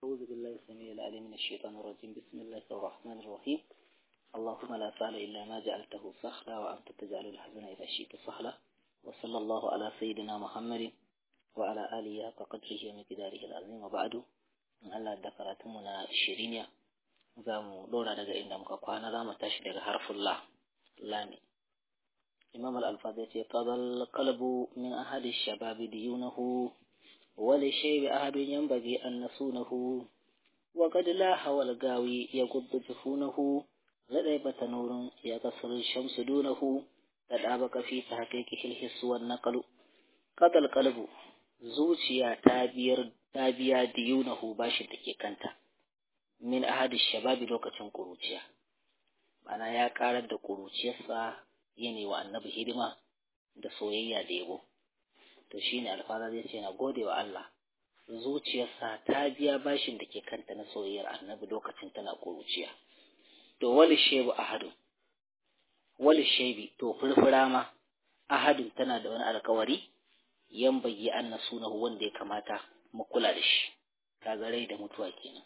أعوذ بالله السميع العليم من الشيطان الرجيم بسم الله الرحمن الرحيم اللهم لا سهل إلا ما جعلته سهلا وأنت تجعل الحزن إذا شئت سهلا وصلى الله على سيدنا محمد وعلى آله حق قدره ومقداره العظيم وبعد in Allah da karatunmu na shiriniya za mu ɗora daga inda muka kwana za mu tashi daga harfin la lami imam al-alfaz ya ce fadal qalbu min ahadi shababi diyunahu wa li shaybi ahadun yanbaghi an nasunahu wa qad la hawal gawi yaquddu jufunahu ladai bata nurun ya kasar shamsu dunahu tadabaka fi tahqiqihi al-hiss wan naqlu qadal qalbu zuciya ta biyar ta biya diyunahu bashin da ke kanta min ahadi shababi lokacin kuruciya mana ya karar da kuruciyarsa yana wa annabi hidima da soyayya da yabo to shine alfara zai ce na gode wa Allah zuciyarsa ta biya bashin da ke kanta na soyayyar annabi lokacin tana kuruciya to wali shebu ahadun wali shebi to furfura ma ahadun tana da wani alkawari yan bayyi an sunahu wanda ya kamata mu kula da shi kaga rai da mutuwa kenan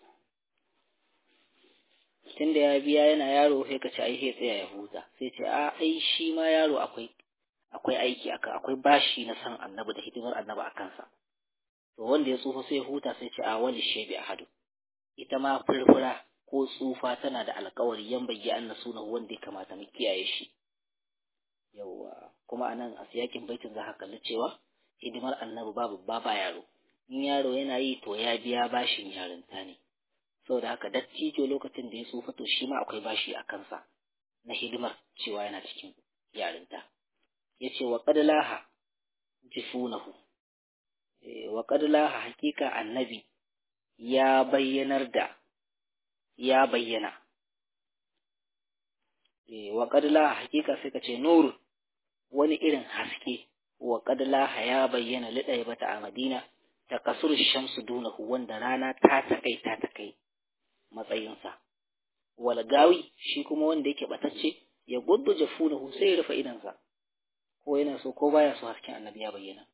tunda ya biya yana yaro sai ka ce ai sai tsaya ya huta sai ce a ai shi ma yaro akwai akwai aiki aka akwai bashi na san annabi da hidimar annabi a kansa to wanda ya tsufa sai ya huta sai ce a wani shebi ahadu ita ma furfura ko tsufa tana da alkawari yan bayyi an sunahu wanda ya kamata mu kiyaye shi yawwa kuma anan a siyakin baitin za ka kalli cewa hidimar annabi babu ba yaro in yaro yana yi to ya biya bashin yarinta ne saboda haka dattijo lokacin da ya tsufa to shi ma akwai bashi a kansa na hidimar cewa yana cikin yarinta ya ce wa ƙadlaha jifunahu wa ƙadlaha hakika annabi ya bayyanar da ya bayyana wa ƙadlaha hakika sai ka ce nuru wani irin haske wa ƙadlaha ya bayyana liɗaya bata a madina ta kasur shamsu dunahu wanda rana ta takai ta takai matsayinsa walgawi shi kuma wanda yake batacce ya guddu jafunahu sai ya rufe idansa ko yana so ko baya so hasken annabi ya bayyana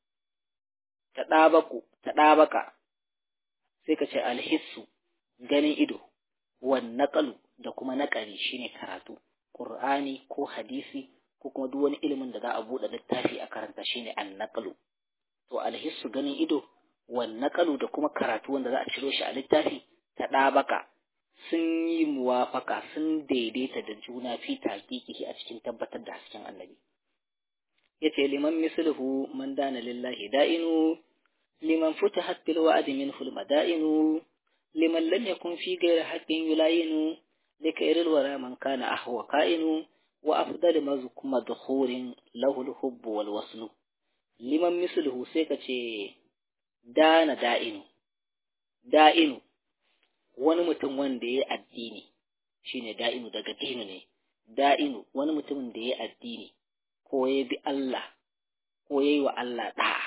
ta ɗabaku ta ɗabaka sai ka ce alhissu ganin ido wan naƙalu da kuma naƙari shine karatu ƙur'ani ko hadisi ko kuma duk wani ilimin da za a buɗe littafi a karanta shine an naƙalu to alhissu ganin ido wan naƙalu da kuma karatu wanda za a ciro shi a littafi ta ɗabaka sun yi muwafaka sun daidaita da juna fi taƙiƙi a cikin tabbatar da hasken annabi yace liman misluhu man dana lillahi da'inu liman futihat bil wa'di minhu al mada'inu liman lam yakun fi ghayri haqqin yulayinu likayril wara man kana ahwa ka'inu wa afdal madkhurin lahu al hubb wal waslu liman misluhu sai ka ce dana da'inu da'inu wani mutum wanda ya addini shine da'inu daga dinu ne da'inu wani mutumin da ya addini ko ya bi Allah ko ya yi wa Allah ɗa'a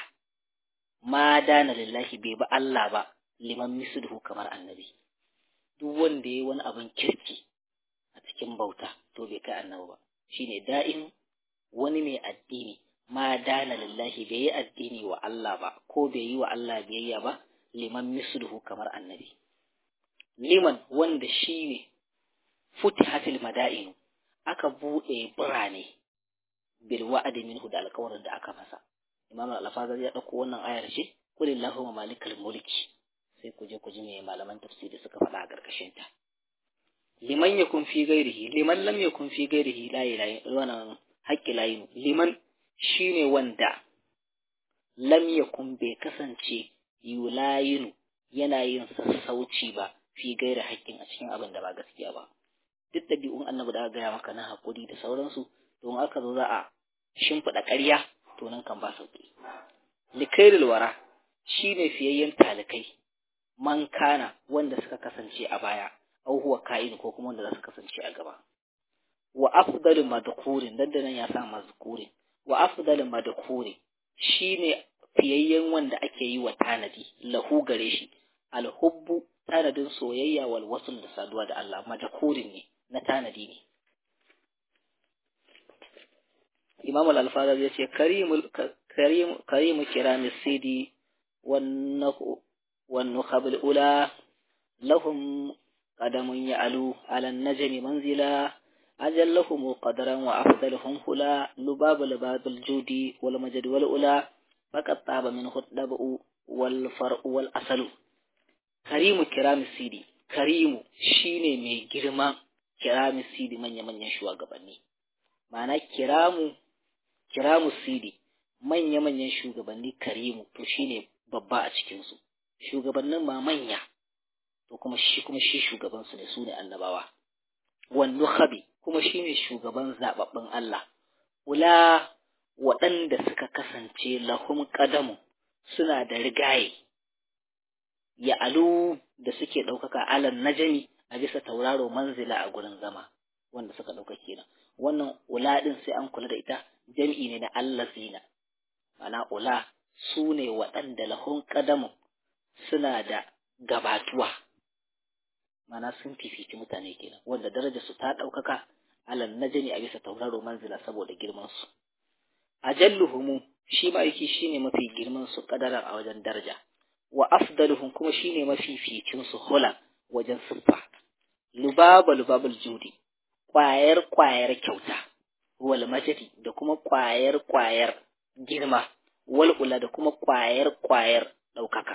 ma dana lillahi bai bi Allah ba liman misluhu kamar annabi duk wanda ya yi wani abin kirki a cikin bauta to bai kai annabi ba shine da'inu wani mai addini ma dana lillahi bai yi addini wa Allah ba ko bai yi wa Allah biyayya ba liman misluhu kamar annabi liman wanda shi ne futihatil mada'inu aka buɗe birane bil wa'adi minhu da alƙawarin da aka masa imam al-alfazar ya ɗauko wannan ayar ce kulillahu malikal mulki sai ku je ku ji me malaman tafsiri suka faɗa a ƙarƙashin ta liman yakun fi ghairihi liman lam yakun fi ghairihi la ilaha wannan haqqi la liman shine wanda lam yakun bai kasance yulayinu yana yin sassauci ba fi gaira haƙƙin a cikin abin da ba gaskiya ba duk ɗabi'un annabi da aka gaya maka na haƙuri da sauransu don aka zo za a shimfiɗa ƙarya to nan kan ba sauƙi likairil wara shine fiyayyen talikai man kana wanda suka kasance a baya au huwa ka'in ko kuma wanda za su kasance a gaba wa afdalu madkurin dan nan ya sa mazkurin wa afdalu madkurin shine fiyayyen wanda ake yi wa tanadi lahu gare shi alhubbu tanadin soyayya wal wasul da saduwa da Allah madkurin ne na tanadi ne Imam al-Alfazar ya ce karimul karim karimu kiramis sidi wan nakhu wan nukhabul ula lahum qadamun ya'lu 'ala an-najmi manzila أجلهم قدرا وأفضلهم هلا لباب لباب الجود والمجد والأولى فقد طاب منه الدبء والفرء والأصل كريم كرام السيدي كريم شيني مي جرما كرام السيدي من يمن يشوى قبني معنى كرام كرام السيدي من يمن يشوى قبني كريم to shine babba a cikinsu shugabannin ma manya to kuma shi kuma shi shugabansu ne su ne annabawa wannu khabi kuma shine shugaban zababbin Allah ula waɗanda suka kasance lahum qadamu suna da rigaye ya alu da suke ɗaukaka alan najami a bisa tauraro manzila a gurin zama wanda suka ɗauka kenan wannan ula ɗin sai an kula da ita jam'i ne na allazina ma'ana ula su ne waɗanda lahum qadamu suna da gabatuwa mana sun fifici mutane kenan wanda darajarsu ta ɗaukaka alal najmi a bisa tauraro manzila saboda girman su ajalluhum shi ma'aiki shine mafi girman su kadaran a wajen daraja wa afdaluhum kuma shine mafi ficin su hula wajen siffa lubaba lubabul judi kwayar kwayar kyauta wal majdi da kuma kwayar kwayar girma wal ula da kuma kwayar kwayar ɗaukaka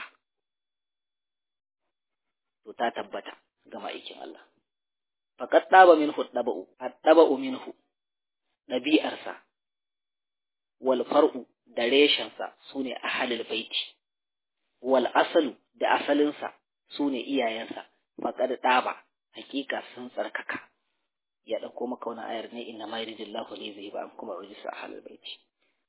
to ta tabbata ga ma'aikin Allah. Fakat ɗaba minhu ɗaba'u, ɗaba'u minhu, ɗabi'arsa, wal far'u da reshensa su ne a halil baiti, wal asalu da asalinsa su ne iyayensa, faƙad ɗaba, hakika sun tsarkaka. Ya ɗauko maka wani ayar ne inna ma yuridillahu li zai an kuma rijisa a halil baiti.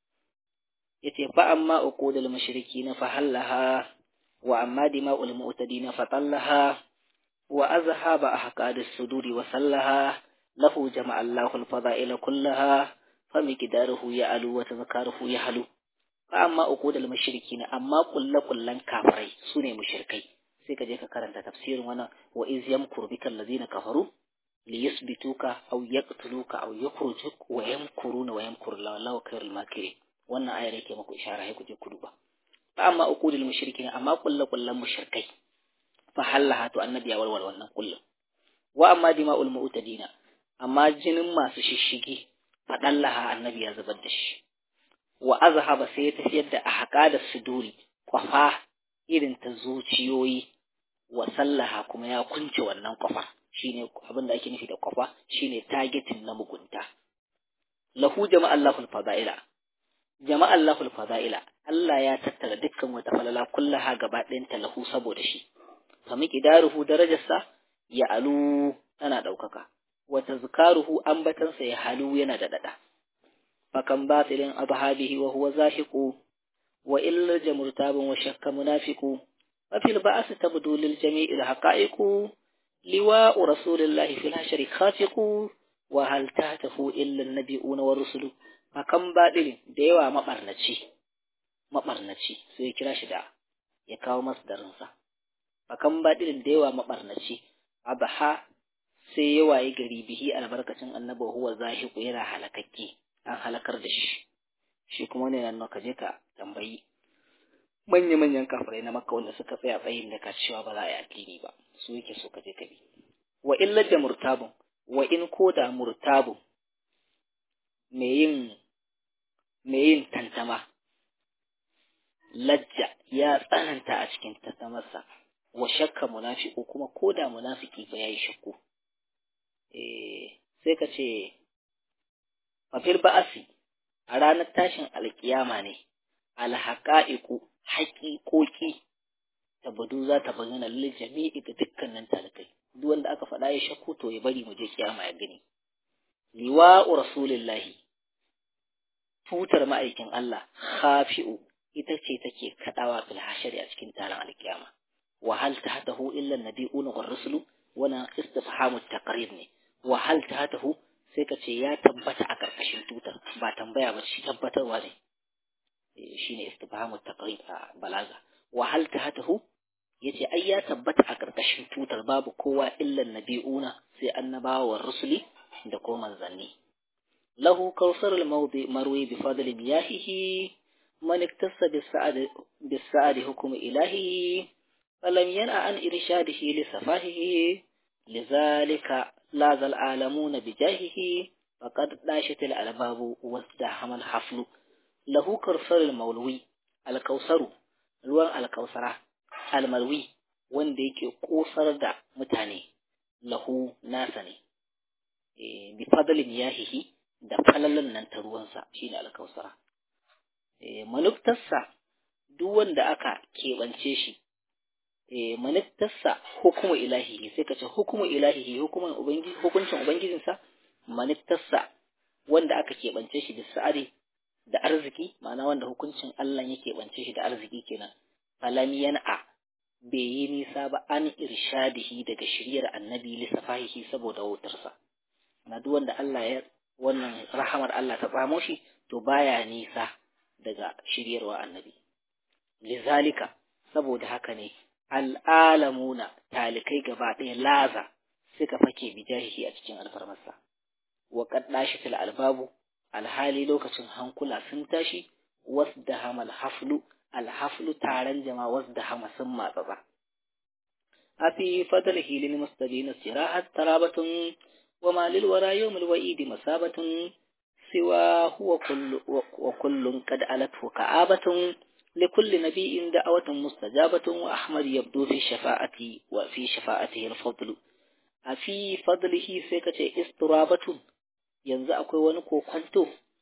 Yace fa amma uqudul mushrikina fa hallaha wa amma dima'ul mu'tadina fa tallaha وأذهب أحقاد الصدور وسلها له جمع الله الفضائل كلها فمقداره يعلو وتذكاره يحلو فأما أقود المشركين أما كل كل كافري سنة مشركي سيكا جيكا كارنتا تفسير وانا وإذ يمكر بك الذين كفروا ليثبتوك أو يقتلوك أو يخرجوك ويمكرون ويمكر الله الله خير الماكرين وانا آية لكي مكو إشارة هيكو جيكو دوبا فأما أقود المشركين أما كل كل مشركي fahallaha to annabi ya warware wannan kullum wa amma dima'ul mu'tadina amma jinin masu shishigi fadallaha annabi ya zubar da shi wa azhaba sai ya tafiyar da ahqa da suduri kwafa irin ta zuciyoyi wa sallaha kuma ya kunce wannan kwafa shine abin da ake nufi da kwafa shine targeting na mugunta lahu jama'allahu fadaila jama'allahu fadaila Allah ya tattara dukkan wata falala kullaha gaba ɗayanta lahu saboda shi famiki daruhu darajarsa ya alu tana ɗaukaka, wata zukaruhu ambatansa ya halu yana da daɗa. Fakan batilin abhabihi wa huwa zahiqu wa illar jamurtabin wa shakka munafiqu wa fil ba'as tabdu lil jami'il haqa'iqu liwa'u rasulillahi fil hashri khafiqu wa hal tahtafu illa an-nabiyuna wa rusulu fakan batilin da yawa mabarnaci mabarnaci sai ya kira shi da ya kawo masdarinsa akan baɗin da yawa maɓarnaci abaha sai ya waye gari bihi albarkacin annabi huwa zahiqu yana halakakke an halakar da shi shi kuma ne nan ka je ka tambayi manya manyan kafirai na makka wanda suka tsaya tsayin da ka cewa ba za a yi addini ba su yake so ka je ka bi wa illa da murtabun wa in ko da murtabun me yin me yin tantama lajja ya tsananta a cikin tantamarsa wa shakka munafiku kuma ko da munafiki ba yayi shakku eh sai ka ce fafil ba'asi a ranar tashin alkiyama ne alhaqa'iqu haqiqoki tabadu za ta bayyana lil jami'i ga dukkanin talakai duk wanda aka faɗa ya shakku to ya bari mu je kiyama ya gani liwa'u rasulillahi tutar ma'aikin Allah khafi'u ita ce take kadawa fil hashari a cikin taron alkiyama وهل تحته إلا النبيون والرسل وانا استفهام التقرير ne وهل تحته sai ka ce ya tabbata a ƙarƙashin tutar ba tambaya ba shi tabbatarwa ne shine istifhamu taqrib a balaga wa hal tahatahu yace ai ya tabbata a ƙarƙashin tutar babu kowa illa nabiuna sai annabawa wa rusuli da ko manzanni lahu kawsar al-mawdi marwi bi fadli miyahihi man iktasa bis sa'ad bis sa'ad hukm ilahi falam yana an irshadihi li safahihi lizalika la zal alamuna bijahihi faqad dashat al albabu wasdahama al haflu lahu karsar al mawlwi al kausaru ruwan al kausara al malwi wanda yake kosar da mutane lahu nasa ne bi fadlin yahihi da falalan nan ta ruwansa shine al kausara manuftarsa duk wanda aka keɓance shi maniftarsa hukumu ilahihi sai ka ce hukumu ilahihi hukumin ubangiji hukuncin ubangijinsa maniftarsa wanda aka keɓance shi da sa'ari da arziki ma'ana wanda hukuncin Allah ya keɓance shi da arziki kenan falam yan'a bai yi nisa ba an irshadihi daga shiryar annabi lissafahihi saboda wutarsa na duk wanda Allah ya wannan rahamar Allah ta tsamo shi to baya nisa daga shiryarwa annabi lizalika saboda haka ne al'alamuna talikai gaba ɗaya laza suka fake bijahihi a cikin alfarmarsa wa kaddashi fil albabu alhali lokacin hankula sun tashi wasdahama alhaflu alhaflu taron jama'a wasdahama sun matsatsa afi fadlihi lil mustabina sirahat tarabatun wa ma lil wara yawmil wa'idi masabatun siwa huwa kullu wa kullun qad alathu ka'abatun لكل نبي دعوة مستجابة وأحمد يبدو في شفاعة وفي شفاعته الفضل أفي فضله سيكة استرابة ينزع ونكو كنتو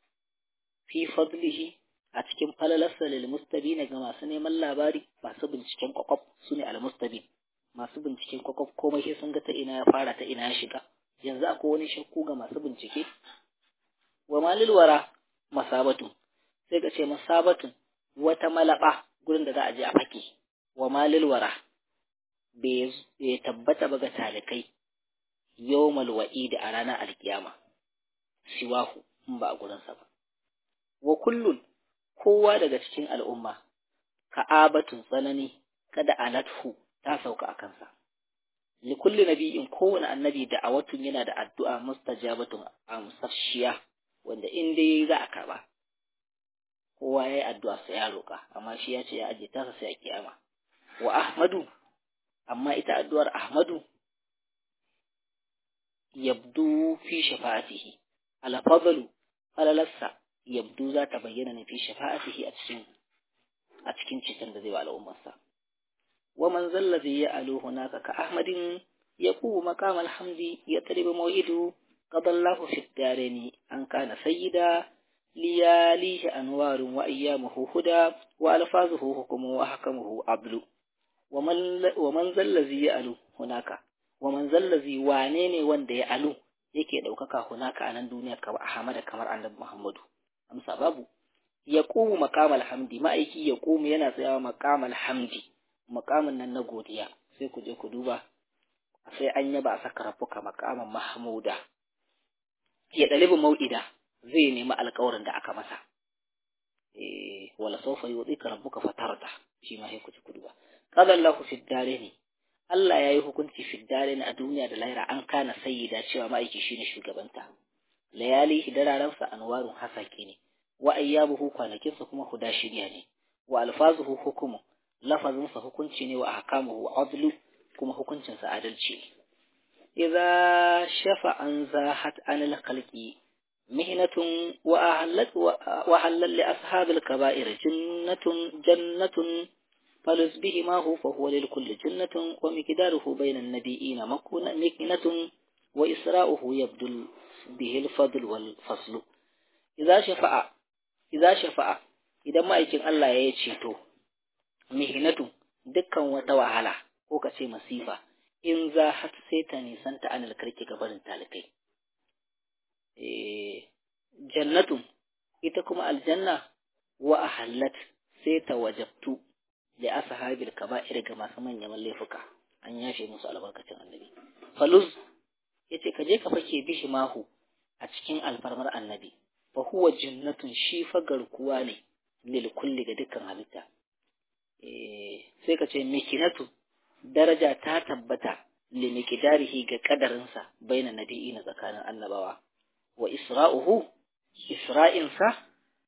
في فضله أتكم فللس للمستبين كما سنة من labari masu binciken kwakwaf su ne almustabin masu binciken kwakwaf komai sai sun ga ta ina ya fara ta ina ya shiga yanzu akwai wani shakku ga masu bincike wa malil wara masabatun sai ka ce masabatun wata malaba gurin da za a je a fake wa malil wara bai tabbata ba ga talikai yawmal wa'idi a ranar alkiyama siwahu in ba a gurinsa ba wa kullun kowa daga cikin al'umma ka'abatun tsanani kada alathu ta sauka a kansa likulli nabiyin kowane annabi da awatun yana da addu'a mustajabatun amsashiya wanda in dai za a karba kowa ya yi addu'a sai ya roƙa amma shi ya ce ya aje tasa sai a kiyama wa ahmadu amma ita addu'ar ahmadu yabdu fi shafa'atihi alfadalu falalarsa yabdu za ta bayyana ne fi shafa'atihi a cikin a cikin cikin da zai wa al'ummarsa wa man zallazi ya alu hunaka ka ahmadin yaqumu maqam alhamdi yatribu maw'idu qadallahu fi darani an kana sayyida لياليه أنوار وأيامه هدى وألفاظه حكم وحكمه عدل ومن, ومن ذا الذي يألو هناك ومن ذا الذي وانيني وند يألو yake ɗaukaka hunaka a nan duniya kamar Ahmad kamar Annabi Muhammadu amsa babu ya qumu maqamal hamdi ma'aiki ya qumu yana tsayawa maqamal hamdi maqamin nan na godiya sai ku je ku duba sai an yaba a saka rafuka maqaman mahmuda ya dalibu mau'ida zai nemi alƙawarin da aka masa eh wala sawfa yudika rabbuka fatarda shi ma sai ku ci kuduba qala Allahu fi ne. Allah yayi hukunci fi ne a duniya da lahira an kana sayyida cewa ma'aiki shine shugabanta layali dararansa anwarun hasake ne wa ayyabuhu kwanakinsa kuma huda shirya ne wa alfazuhu hukumu lafazinsa hukunci ne wa ahkamuhu adlu kuma hukuncinsa adalci ne idza shafa an zahat anil khalqi مهنة وأهلت وحلل لأصحاب الكبائر جنة جنة فلز بهما هو فهو للكل جنة ومقداره بين النبيين مكنة وإسراؤه يبدو به الفضل والفصل إذا شفع إذا شفع إذا ما يكن الله يشيتو مهنة دكا وتوهلا ko ka ce masifa in za har sai ta nisanta anil karki gabarin talikai jannatun ita kuma aljanna wa ahallat sai ta wajabtu da ashabil kaba'ir ga masu manyan laifuka an yashe musu albarkacin annabi faluz yace ka je ka fake bishi mahu a cikin alfarmar annabi fa huwa jannatun shi fa garkuwa ne lil kulli ga dukkan halitta eh sai ka ce mikinatu daraja ta tabbata li miqdarihi ga kadarinsa baina nabiyina tsakanin annabawa wa isra'uhu isra'insa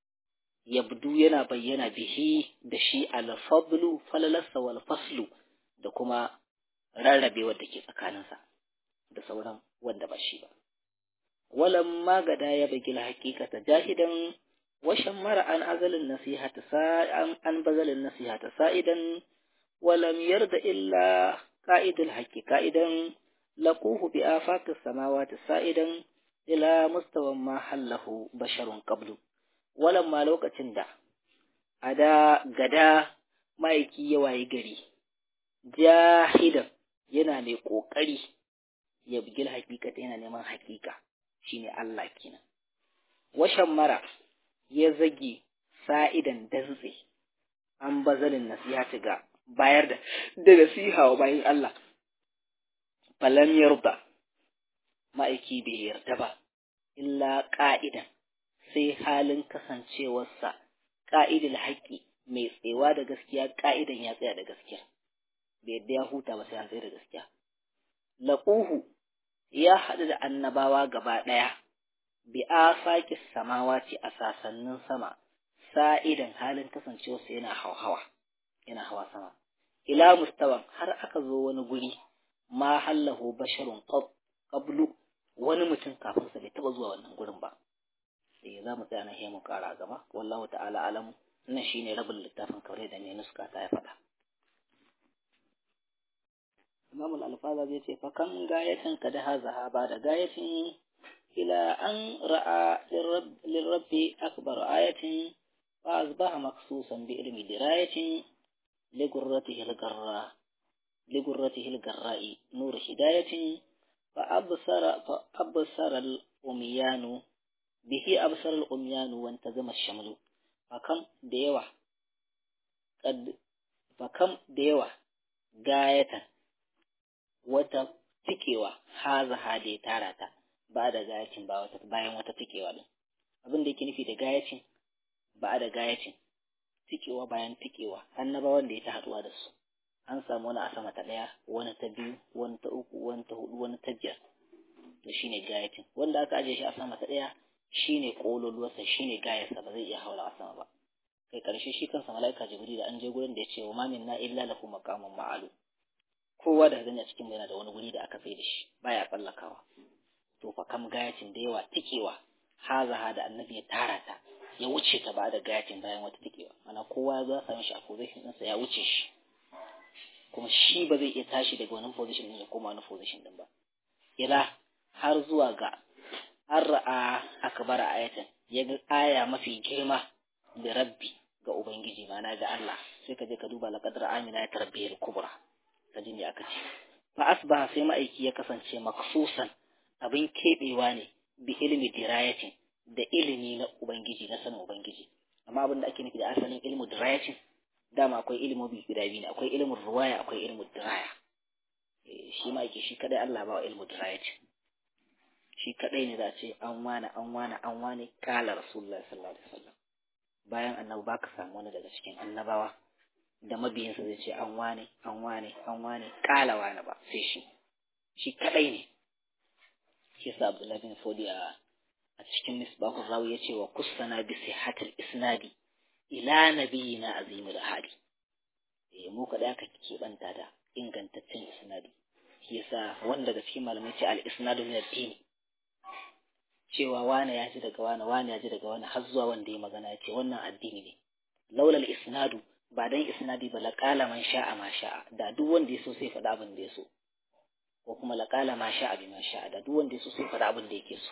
yabdu yana bayyana bihi da shi al-fadlu falalasa wal faslu da kuma rarrabewar da ke tsakaninsa da sauran wanda ba shi ba walan magada ya bagi haqiqata jahidan washan mara an azalin nasihata sa'an an bazalin nasihata sa'idan walam yarda illa qa'idul haqqi qa'idan laquhu bi afaqis samawati sa'idan ila mustawan ma hallahu basharun qablu walan ma lokacin da ada gada ma'aiki ya wayi gari jahidan yana mai kokari ya bugil hakikata yana neman hakika shine Allah kenan washan mara ya zage sa'idan dantse an bazalin nasihati ga bayar da da nasiha wa bayan Allah falam yarda ma'aiki bai yarda ba illa ƙa'idan sai halin kasancewarsa ƙa'idil haƙƙi mai tsewa da gaskiya ƙa'idan ya tsaya da gaskiya bai yadda ya huta ba sai an tsaye da gaskiya laquhu ya haɗu da annabawa gaba ɗaya bi afaqi samawati a sasannin sama sa'idan halin kasancewarsa yana hauhawa yana hawa sama ila mustawan har aka zo wani guri ma hallahu basharun qablu wani mutum kafin sa bai taba zuwa wannan gurin ba eh za mu tsaya na mu kara gaba wallahu ta'ala alamu wannan shine rabin littafin kaure da ne nuska ta ya faɗa Imam al-Alfaza zai ce fa kan gayatin kada haza ba da gayatin ila an ra'a lirabbi akbar ayatin fa asbaha maksusan bi ilmi dirayatin ligurratihi al-garra ligurratihi al-garra'i nur hidayatin fa absara fa absara al-umyanu bihi absara al-umyanu wa intazama ash-shamlu fa kam da yawa kad fa kam da yawa gayatan wata tikewa haza hade tara ta ba da gayacin ba wata bayan wata tikewa din abin da yake nufi da gayacin ba da gayacin tikewa bayan tikewa annabawan da ya ta haduwa da su an samu wani a sama ta daya wani ta biyu wani ta uku wani ta hudu wani ta biyar to shine gayacin wanda aka aje shi a sama ta daya shine kololuwarsa shine gayarsa ba zai iya haura a sama ba kai karshe shi kansa mala'ika jibril da an je gurin da ya ce wa ma minna illa lahu maqamun ma'alu kowa da gani a cikin yana da wani guri da aka sai da shi baya tsallakawa to fa kam gayacin da yawa tikewa hazaha da annabi ya tara ta ya wuce ta ba da gayacin bayan wata tikewa ana kowa ya zo same shi a position ɗinsa ya wuce shi kuma shi ba zai iya tashi daga wani position ɗin ya koma wani position ɗin ba ila har zuwa ga an ra'a akbar ayatan ya ga aya mafi girma da rabbi ga ubangiji mana ga Allah sai ka je ka duba laqad amina ya tarbiyar kubra ka ji me aka ce fa asbaha sai ma'aiki ya kasance maksusan abin keɓewa ne bi ilmi dirayatin da ilimi na ubangiji na sanin ubangiji amma abin da ake nufi da asalin ilmu dirayatin dama akwai ilimobi guda biyu ne akwai ilimin ruwaya akwai ilmu diraya shi ma'aiki shi kadai Allah ba wa ilmu dirayatin shi kadai ne za ce an wane an wane an wane kala rasulullahi sallallahu alaihi wasallam bayan annabi baka samu wani daga cikin annabawa da mabiyinsa zai ce an wane an wane an wane kala wane ba sai shi shi kadai ne shi yasa Abdullahi bin Fodi a a cikin misbahur rawi yace wa kussana bi sihhatil isnadi ila nabiyina azimul hadi eh mu kada ka keɓanta da ingantaccen isnadi shi yasa wanda daga cikin malamai ce al isnadu min ad-din cewa wane ya ji daga wane wane ya ji daga wane har zuwa wanda ya magana ya ce wannan addini ne laulal isnadu ba dan isnadi ba laqala man sha'a ma sha'a da duk wanda ya so sai faɗa abin da ya so ko kuma laqala ma sha'a bi ma sha'a da duk wanda ya so sai faɗa abin da yake so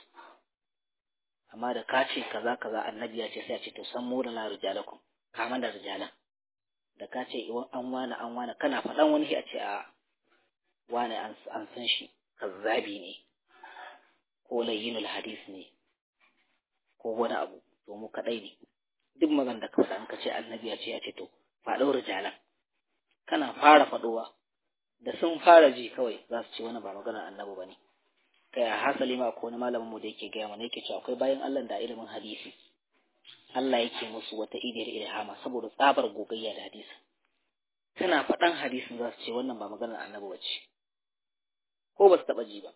amma da ka ce kaza kaza annabi ya ce sai a ce to san mu da la rijalakum kama da rijalan da ka ce an wani an wani kana faɗan wani a ce a wani an san shi kazzabi ne ko layyinul hadis ne ko wani abu to mu kadai ne duk magan da ka faɗa an ka ce annabi ya ce ya ce to faɗo rijalan kana fara faɗowa da sun fara ji kawai za su ce wani ba maganar annabi ba ne kai hasali ma ko wani malamin mu da yake gaya mana yake cewa akwai bayan Allah da ilimin hadisi Allah yake musu wata idiyar ilhama saboda tsabar gogayya da hadisi kana faɗan hadisin za su ce wannan ba maganar annabi ba ce ko ba su taɓa ji ba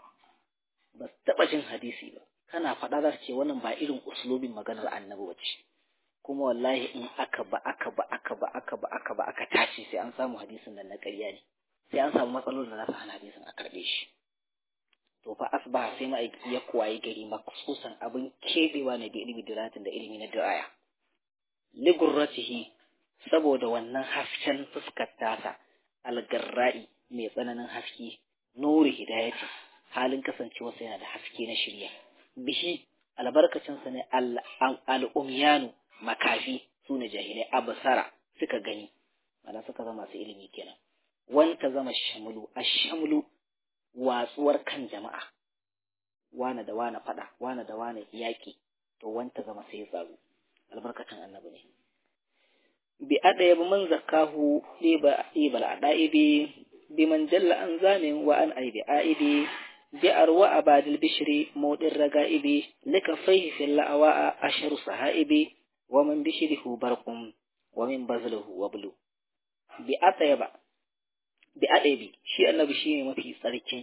ba su taɓa jin hadisi ba kana faɗa za su ce wannan ba irin uslubin maganar annabi ba ce kuma wallahi in aka ba aka ba aka ba aka ba aka ba aka tashi sai an samu hadisin nan na ƙarya ne sai an samu matsalolin da za su hana hadisin a karɓe shi to fa asbaha sai ma'aiki ya kuwaye gari maksusan abin keɓewa ne bi ilimi diratin da ilimi na diraya ligurratihi saboda wannan hasken fuskar tasa algarra'i mai tsananin haske nuri hidayati halin kasancewarsa yana da haske na shirya bihi albarkacinsa ne al'umyanu makafi su ne jahilai abasara suka gani mana suka zama masu ilimi kenan wanta zama shamulu a shamulu watsuwar kan jama'a wane da wane fada wane da wane yaƙi to wanta zama sai tsaro albarkacin annabi ne bi adaya bi man zakahu liba ibal adaibi bi man jalla an zamin wa an aibi aibi bi arwa abadil bishri mudin raga'ibi lika faihi fil la'awa asharu sahaibi wa man bishrihu barqum wa min bazluhu wablu bi atayba bi adaibi shi annabi shine mafi tsarkin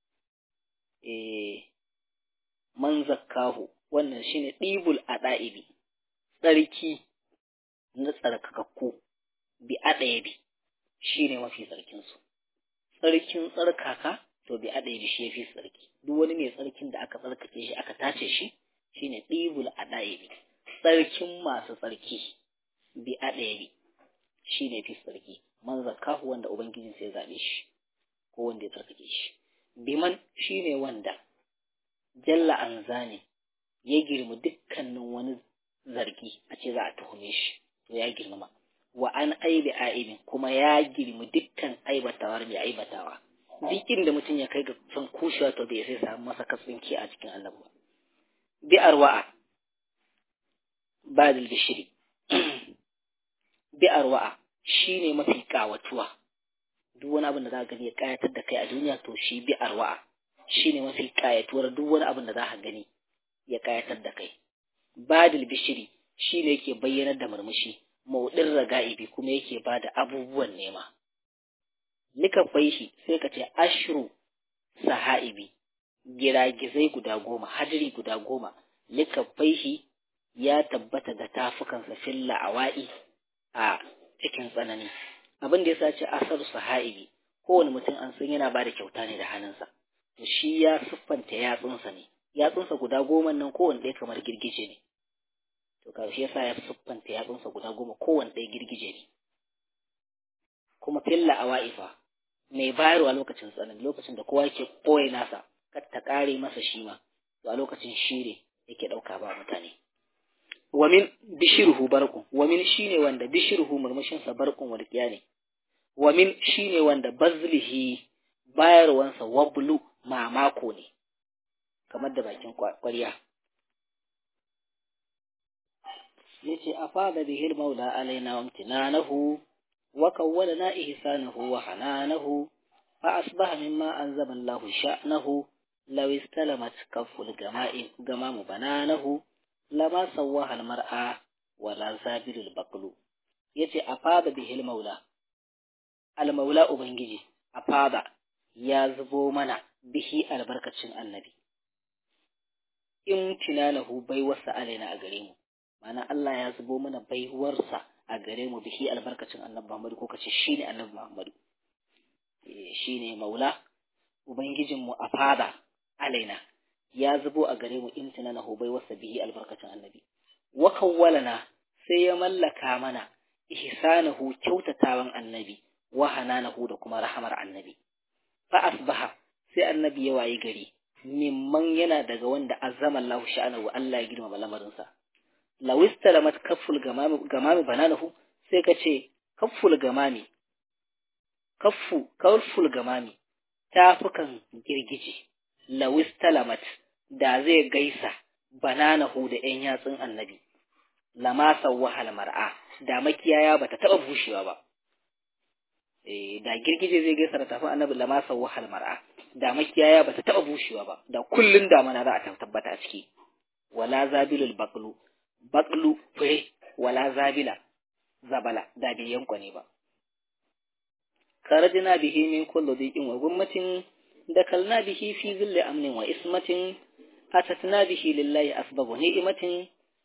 eh man zakkahu wannan shine dibul adaibi tsarki na tsarkakakku bi adaibi shine mafi tsarkin su tsarkin tsarkaka to bi adaibi shi yafi tsarki duk wani mai tsarkin da aka tsarkake shi aka tace shi shine dibul adaibi tsarkin masu tsarki bi adaibi shine fi tsarki man zakahu wanda ubangijin sai zabe shi ko wanda ya tsarkake shi biman shine wanda jalla an zane ya girma dukkanin wani zargi a ce za a tuhume shi to ya girmama wa an aibi aibin kuma ya girma dukkan aibatawar mai aibatawa duk inda mutum ya kai ga son kushewa to bai sai samu masa katsinki a cikin annabi ba bi arwa'a badal bishiri bi arwa'a shine mafi kawatuwa duk wani abin da za ka gani ya kayatar da kai a duniya to shi bi arwa'a shine mafi kayatuwar duk wani abin da za ka gani ya kayatar da kai badil bishiri shine yake bayyanar da murmushi maudin raga'ibi kuma yake ba da abubuwan nema likafai shi sai ka ce ashru sahaibi giragizai guda goma hadiri guda goma likafai shi ya tabbata da tafukansa filla awa'i a cikin tsanani abin da ya sace asar sahaibi kowane mutum an san yana ba da kyauta ne da hannunsa to shi ya siffanta yatsunsa ne yatsunsa guda goma nan kowane ɗaya kamar girgije ne to karshe yasa ya siffanta yatsunsa guda goma kowane ɗaya girgije ne kuma filla a wa'ifa mai bayarwa lokacin tsanani lokacin da kowa yake ɓoye nasa kar ta ƙare masa shi ma to a lokacin shi ne yake ɗauka ba mutane wamin bishirhu barkun wamin shine wanda bishirhu murmushinsa barkun walƙiya ne wamin shine wanda bazlihi bayarwansa wablu mamako ne kamar da bakin ƙwarya yace afada bihil maula alaina wa imtinanahu wa kawwalana ihsanahu wa hananahu fa asbaha mimma anzama Allahu sha'nahu law istalamat kafful gama'in gamamu bananahu lama sawwaha almar'a wala zabilul baqlu yace afada bihil maula al maula ubangiji afada ya zubo mana bihi albarkacin annabi imtinalahu baiwarsa alaina a gare mu mana Allah ya zubo mana baiwarsa a gare mu bihi albarkacin annabi Muhammadu ko kace shine annabi Muhammadu eh shine maula ubangijin mu a fada alaina ya zubo a gare mu imtinalahu baiwarsa bihi albarkacin annabi wa kawwalana sai ya mallaka mana ihsanahu kyautatawan annabi wa hananahu da kuma rahamar annabi fa asbaha sai annabi ya wayi gari mimman yana daga wanda azama Allah sha'anahu Allah ya girmama lamarinsa lawista lamat kafful gamami gamami bananahu sai ka ce kafful gamami kaffu kafful gamami tafukan girgije lawista lamat da zai gaisa bananahu da ƴan yatsun annabi lama sawwahal mar'a da makiyaya bata taba bushewa ba eh da girgije zai gaisa da tafin annabi lama sawwahal mar'a da makiyaya bata taba bushewa ba da kullun damana za a tabbata a ciki wala zabilul baqlu baqlu fure wala zabila zabala da bai yanko ne ba karajina bihi min kulli dhiqin wa gummatin dakalna bihi fi zilli amnin wa ismatin atatna bihi lillahi asbabu ni'matin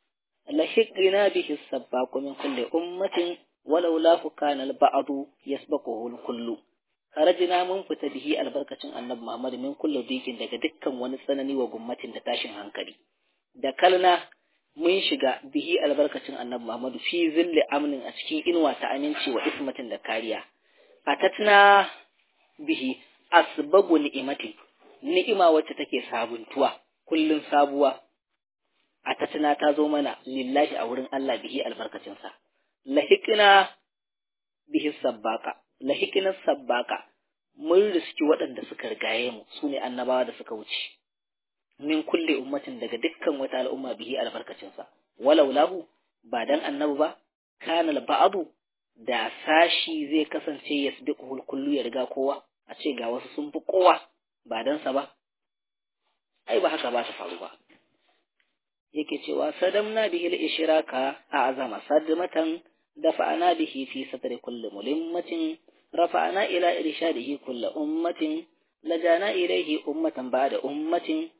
lahiqina bihi sabbaqu min kulli ummatin walau la kana al-ba'du yasbaquhu al-kullu karajina mun fita bihi albarkacin annabi Muhammad min kullu dikin daga dukkan wani tsanani wa gummatin da tashin hankali da kalna mun shiga bihi albarkacin annabi Muhammad fi zilli amnin a cikin inuwa ta aminci wa ismatin da kariya atatna bihi asbagu ni'imati ni'ima wacce take sabuntuwa kullun sabuwa atatna ta zo mana lillahi a wurin Allah bihi albarkacin sa lahiqna bihi sabbaka lahiqna sabbaka mun riski waɗanda suka rigaye mu sune annabawa da suka wuce min kulle ummatin daga dukkan wata al'umma bihi albarkacin sa walau lahu ba dan annabi ba kana ba'du da sashi zai kasance yasbiquhu kullu ya riga kowa a ce ga wasu sun fi kowa ba dan sa ba ai ba haka ba ta faru ba yake cewa sadamna bihi al-ishraka a'zama sadmatan dafa'ana bihi fi sadri kulli mulimmatin rafa'ana ila irshadihi kulli ummatin lajana ilayhi ummatan ba'da ummatin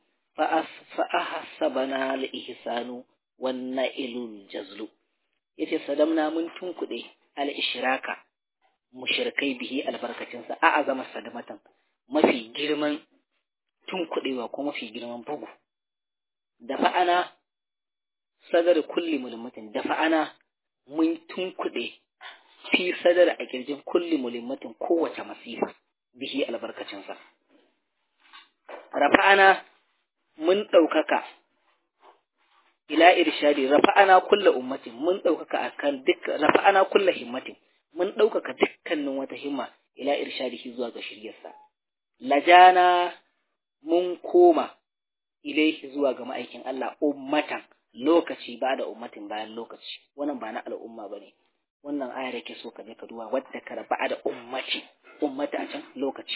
fa'ahsabana al-ihsanu wan na'ilul jazlu yace sadamna mun tunkuɗe al-ishraka mushrikai bihi albarkacin sa a'azama sadamatan mafi girman tunkuɗewa ko mafi girman bugu da fa'ana sadar kulli mulmatin da fa'ana mun tunkuɗe fi sadar a kirjin kulli mulmatin kowace masifa bihi albarkacin sa rafa'ana mun ɗaukaka ila irshadi rafa'ana kulla ummatin mun ɗaukaka akan duk rafa'ana kulla himmatin mun ɗaukaka dukkanin wata himma ila irshadihi zuwa ga shiryarsa lajana mun koma ilaihi zuwa ga ma'aikin Allah ummatan lokaci ba da ummatin bayan lokaci wannan ba na al'umma bane wannan ayar yake so ka je ka duba wadda ka raba da ummati ummata a can lokaci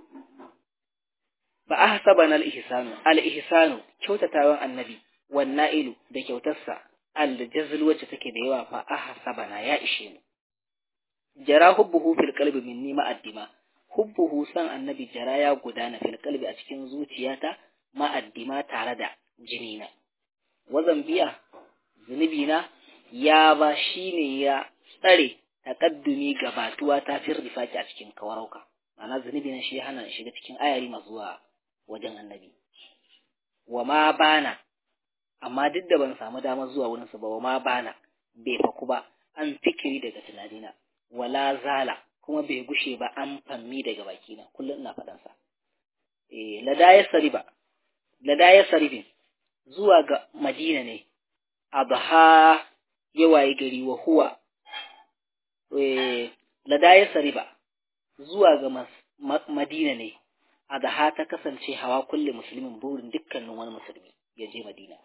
ba a hasabana al-ihsanu al-ihsanu kyautatawan annabi wan na'ilu da kyautarsa al-jazl wacce take da yawa fa a hasabana ya ishe mu jara hubbuhu fil qalbi minni ma'addima hubbuhu san annabi jara ya gudana fil qalbi a cikin zuciyata ma'addima tare da jinina wazan biya zunubina ya ba shine ya tsare takaddumi gabatuwa ta firrifaki a cikin kawarauka ma'ana zunubi na shi hana shiga cikin ayari masu zuwa wajen annabi wa ma bana amma duk da ban samu damar zuwa wurin su ba wa ma bana bai faku ba an fikiri daga tunanina wala zala kuma bai gushe ba an fammi daga bakina kullum ina faɗan sa eh ladaya sariba ladaya saribin zuwa ga madina ne abha yawaye gari wa huwa eh ladaya sariba zuwa ga madina ne adha ta kasance hawa kulle musulmin burin dukkanin wani musulmi ya je madina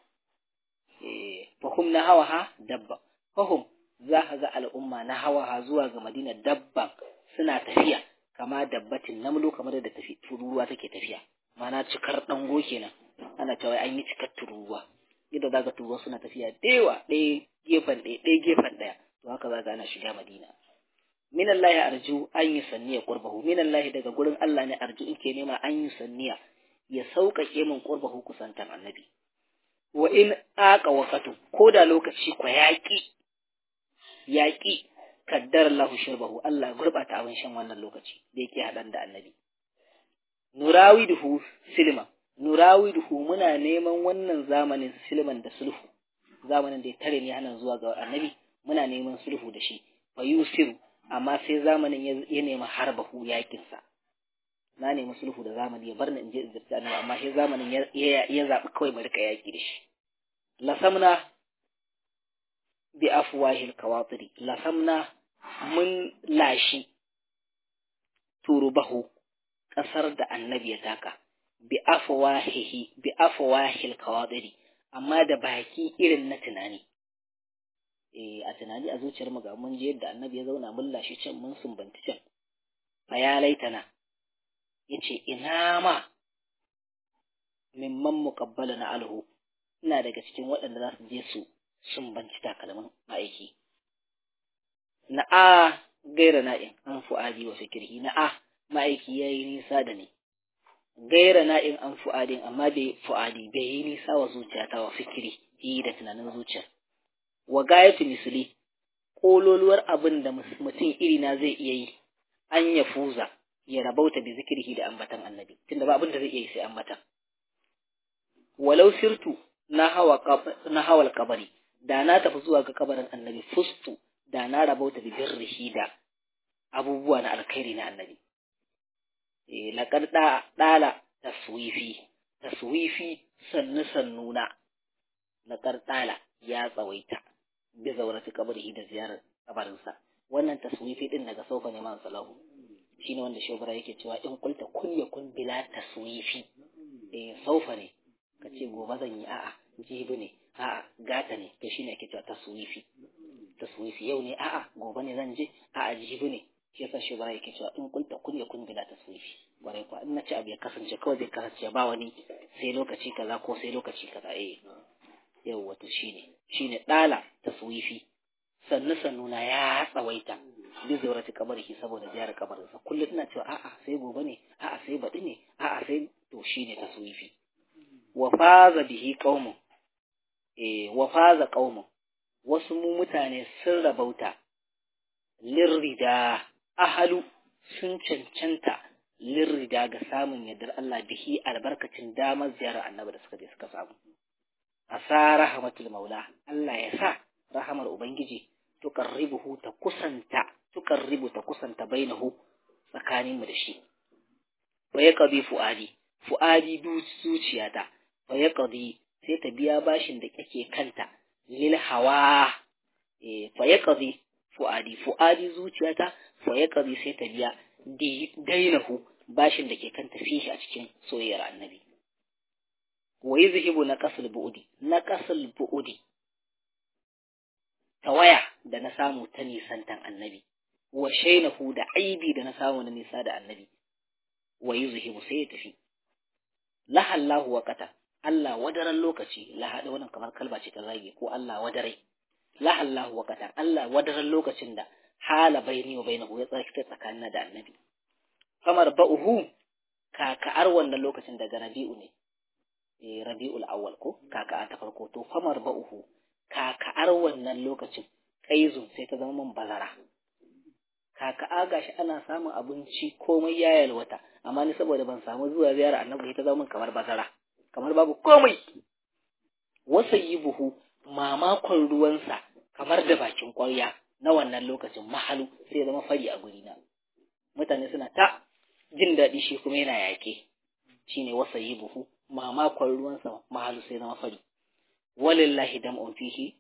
fahum na hawa ha dabba fahum za ka ga al'umma na hawa ha zuwa ga madina dabban suna tafiya kama dabbatin namlo kamar da tafi tururuwa take tafiya mana cikar dango kenan ana cewa an yi cikar tururuwa yadda za ka tururuwa suna tafiya dewa ɗaya gefen ɗaya ɗaya gefen ɗaya to haka za ka ana shiga madina min Allah ya arju an yi sanniya qurbahu min Allah daga gurin Allah ne arju in ke nema an yi sanniya ya sauƙaƙe min qurbahu kusantar annabi wa in aka waqatu ko da lokaci kwa yaƙi yaƙi kaddar Allah shirbahu Allah gurbata abin shan wannan lokaci da yake hadan da annabi nurawiduhu silma nurawiduhu muna neman wannan zamanin silman da sulhu zamanin da ya tare ni hana zuwa ga annabi muna neman sulhu da shi fa yusiru amma sai zamanin ya nemi harbahu yakinsa na nemi sulhu da zamani ya bar ni in je in zirta annabi amma sai zamanin ya zaɓi kawai mu rika yaki da shi lasamna bi afwahil kawatiri lasamna mun lashi turubahu ƙasar da annabi ya taka bi afwahihi bi afwahil kawatiri amma da baki irin na tunani eh a tunani a zuciyar mu ga mun je yadda annabi ya zauna mun lashi can mun sumbanci can fa ya laitana yace ina ma mimman muqabbala na alhu ina daga cikin waɗanda za su je su sumbanci takalmin ma'aiki na a gaira na'in an fu'adi wa fikirhi na a ma'aiki ya yi nisa da ni gaira na'in an fu'adin amma bai fu'adi bai yi nisa wa zuciyata wa fikiri yi da tunanin zuciyar wa gayatu misli kololuwar abin da mutum iri na zai iya yi an ya fuza ya rabauta bi zikirhi da ambatan annabi tunda ba abin da zai iya yi sai ambatan walau sirtu na hawa na hawal kabari da na tafi zuwa ga kabarin annabi fustu da na rabauta bi birrihi da abubuwa na alkhairi na annabi eh laqad da dala taswifi taswifi sannu sannuna laqad dala ya tsawaita bi zaurati kabarihi da ziyarar kabarinsa wannan taswifi din daga saufa ne man salahu shine wanda shobara yake cewa in kulta kun yakun bila taswifi eh saufa ne kace gobe zan yi a'a jibi ne a'a gata ne to shine ake cewa taswifi taswifi yau ne a'a gobe ne zan je a'a jibi ne shi yasa shobara yake cewa in kulta kun yakun bila taswifi bare kuwa in nace abu ya kasance kawai zai kasance ba wani sai lokaci kaza ko sai lokaci kaza eh yau wato shine shine dala taswifi sannu sannu na ya tsawaita bi zaurati kabarihi saboda ziyarar kabarinsa kullum ina cewa a'a sai gobe ne a'a sai baɗi ne a'a sai to shine taswifi wa faza bihi qaumun eh wa faza qaumun wasu mu mutane sun rabauta lirrida ahalu sun cancanta lirrida ga samun yardar Allah bihi albarkacin damar ziyarar annabi da suka je suka samu asa rahmatul maula Allah ya sa rahamar ubangiji tuqarribuhu ta kusanta tuqarribu ta kusanta bainahu tsakanin mu da shi wa yaqdi fuadi fuadi zuciyata wa yaqdi sai ta biya bashin da kake kanta lil hawa eh fa yaqdi fuadi fuadi zuciyata fa yaqdi sai ta biya dainahu bashin da ke kanta fishi a cikin soyayyar annabi wa yuzhibu naqasul bu'di naqasul bu'di tawaya da na samu ta nisantan annabi wa shainahu da aibi da na samu na nisa da annabi wa yuzhibu sai ya tafi lahallahu waqata Allah wadaran lokaci la hada wannan kamar kalba ce ta zage ko Allah wadarai lahallahu waqata Allah wadaran lokacin da hala baini wa bainahu ya tsaki tsakanin da annabi kamar ba'uhu kaka'ar wannan lokacin daga rabi'u ne eh rabi'ul awwal ko kaka'a ta farko to famar ba'uhu kaka'ar wannan lokacin kaizun sai ta zama man bazara kaka'a gashi ana samun abinci komai ya yalwata amma ni saboda ban samu zuwa ziyara annabi ta zama kamar bazara kamar babu komai buhu mamakon ruwansa kamar da bakin ƙwarya na wannan lokacin mahalu sai zama fari a guri na mutane suna ta jin daɗi shi kuma yana yaƙe shine buhu mamakon ruwansa mahalu sai zama fari walillahi dam'un fihi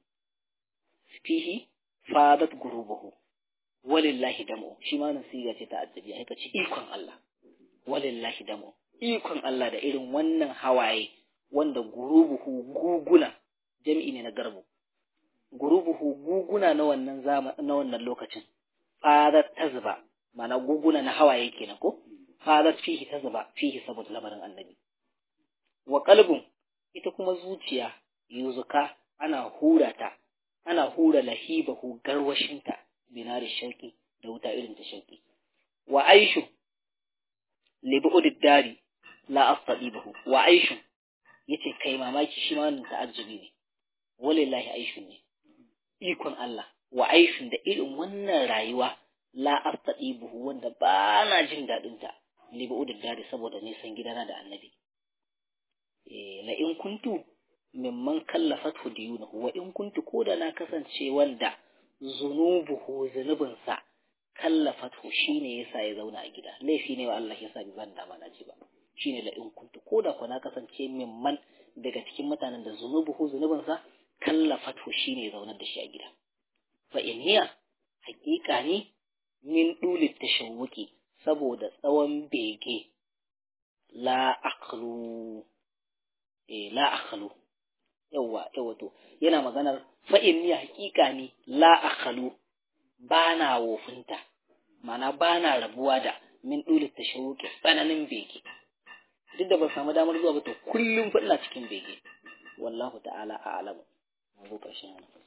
fihi fadat gurubuhu walillahi dam'u shi ma nan siga ce ta addabi ai kace ikon Allah walillahi dam'u ikon Allah da irin wannan hawaye wanda gurubuhu guguna jami'i ne na garbu gurubuhu guguna na wannan zama na wannan lokacin fadat tazba mana guguna na hawaye kenan ko fadat fihi tazba fihi saboda lamarin annabi wa qalbun ita kuma zuciya yuzuka ana hura ta ana hura lahibahu garwashinta binari shauki da wuta irin ta shauki wa aishu libu'ud dari la astadibahu wa aishu yace kai mamaki shi ma wannan ta'ajjubi ne walillahi aishu ne ikon Allah wa aishu da irin wannan rayuwa la astadibahu wanda ba na jin dadin ta libu'ud dari saboda nisan gidana da annabi eh la in kuntu mimman kallafathu diyunahu wa in kuntu koda na kasance wanda zunubuhu zunubinsa kallafathu shine yasa ya zauna a gida laifi ne wa Allah yasa bi ban dama na ji ba shine la in kuntu koda ko na kasance mimman daga cikin mutanen da zunubuhu zunubinsa kallafathu shine ya zaunar da shi a gida fa iniya hakika ne min dulit tashawuki saboda tsawon bege la aqlu eh la aqlu yawwa yawwa to yana maganar fa'in ni hakika ne la akhalu bana wofinta mana bana rabuwa da min dulit tashawuki tsananin bege duk da ban samu damar zuwa ba to kullum fa ina cikin bege wallahu ta'ala a'lamu mu zo karshen